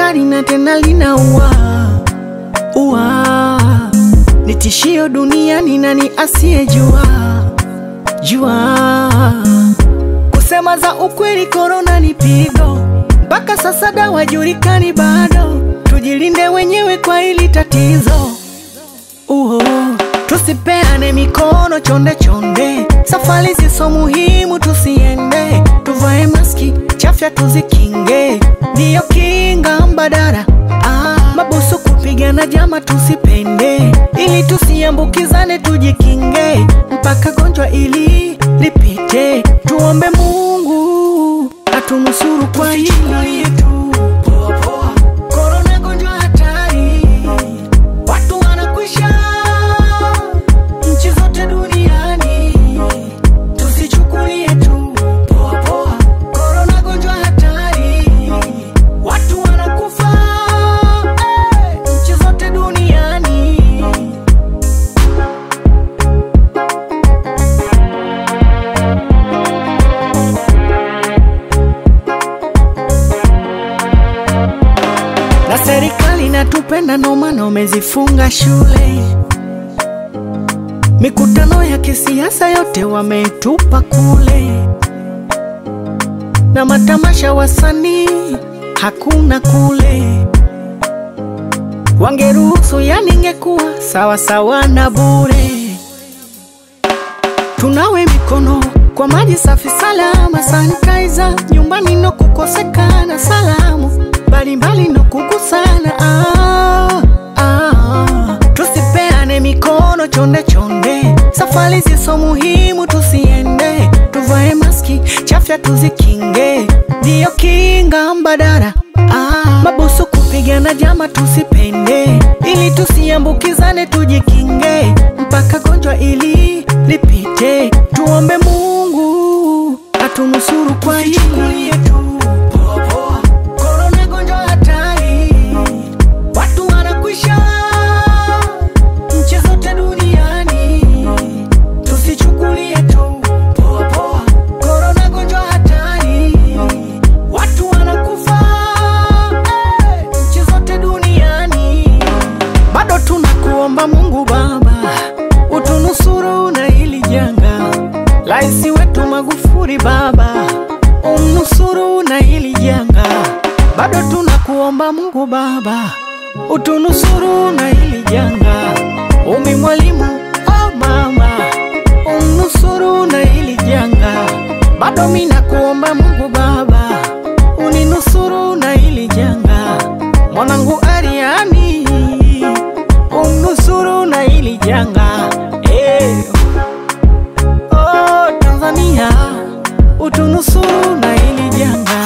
hatari na tena linaua ua, ni tishio duniani, nani asiyejua jua? Kusema za ukweli, korona ni pigo, mpaka sasa dawa julikani bado. Tujilinde wenyewe kwa hili tatizo uho, tusipeane mikono chonde chonde, safari ziso muhimu tusiende, tuvae maski chafya tuzikinge, ndiyo kinga mbadala. Ah, mabusu kupigana jama tusipende, ili tusiambukizane, tujikinge mpaka gonjwa ili lipite. Tuombe Mungu atunusuru kwa hili yetu. Korona gonjwa hatari, watu wanakwisha nchi zote duniani, tusichukulie tu poa poa. Korona gonjwa hatari, watu wanakufa eh, nchi zote duniani. na serikali natupenda, ndo maana wamezifunga shule. Mikutano ya kisiasa yote wametupa kule, na matamasha wasanii hakuna kule. Wangeruhusu yani, ingekuwa sawa sawa na bure. Tunawe mikono kwa maji safi salama, sanitizer nyumbani no kukosekana, salamu mbalimbali no kugusana. Ah, ah. Tusipeane mikono chonde chonde, safari ziso muhimu tusiende, tuvae maski chafya tuzikinge, ndiyo kinga mbadala. Ah, mabusu kupigana jama tusipende, ili tusiambukizane, tujikinge mpaka gonjwa ili lipite. Tuombe Mungu atunusuru kwa hili yetu. Korona gonjwa hatari, watu wanakwisha nchi zote duniani, tusichukulie tu poa poa. Korona gonjwa hatari, watu wanakufa eh, nchi zote duniani. Bado tunakuomba Mungu Baba utunusuru na hili janga. Rais wetu Magufuli Baba umnusuru na hili janga. Bado tunakuomba Mungu Baba utunusuru na hili janga. Umi Mwalimu oh mama umnusuru na hili janga. Bado mimi nakuomba Mungu Baba uninusuru na hili janga. Mwanangu Ariani umnusuru na hili janga. Eh. Oh, Tanzania utunusuru na hili janga.